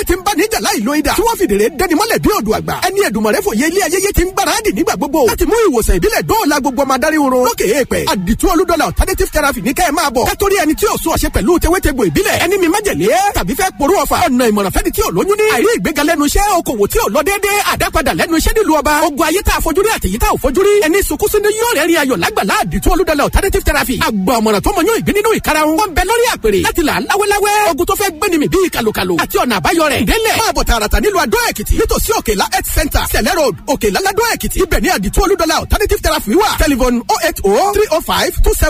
ayé ti ń bá níjà láì lo idà tí wọ́n fìdèrè dẹni mọ́lẹ̀ bí odò àgbà ẹni ẹ̀dùnmọ̀rẹ́ fòye ilé ayẹyẹ ti ń gbáradì nígbà gbogbo láti mú ìwòsàn ìbílẹ̀ dóòlà gbogbo ọmọ adarí oró lókè èèpẹ̀ àdìtú olúdọ́là alternative therapy ní kẹ́ ẹ̀ máa bọ̀ kátórí ẹni tí ò sún ọ̀ṣẹ́ pẹ̀lú tewétegbò ìbílẹ̀ ẹni mi májèlé tàbí fẹ́ porú ọ̀fà ọ̀nà ìmọ̀ràn fẹ́ni tí ò lóyún ní àìrí ìgbéga lẹ́nu iṣẹ́ okòwò tí ò lọ déédéé àdápadà lẹ́nu iṣẹ́ nílùú ọba ogun ayé tá a fojú rí àtẹ̀yí tá ò fojú rí ẹni sunkún sínú yóò rẹ̀ rí ayọ̀ lágbàlá àdìtú olúdọ́là alternative therapy àgbà ọ̀mọ̀ràn tó mọ yóò ìgbín nínú ìkarahun wọn bẹ lórí àpèrè láti là láwẹ́láwẹ́ ogun tó fẹ́ gbéni mi bíi kàlùkàlù àti ọ̀nà àbáyọ rẹ̀ délẹ̀ máa bọ̀ tààràtà nílùú adó èkìtì nítòsí òkèlá health center sẹ̀lẹ̀ road òkèlá ládó èkìtì ibẹ̀ ní àdìtú olúdọ́là alternative therapy wà telephone oh eight oh three oh five two seven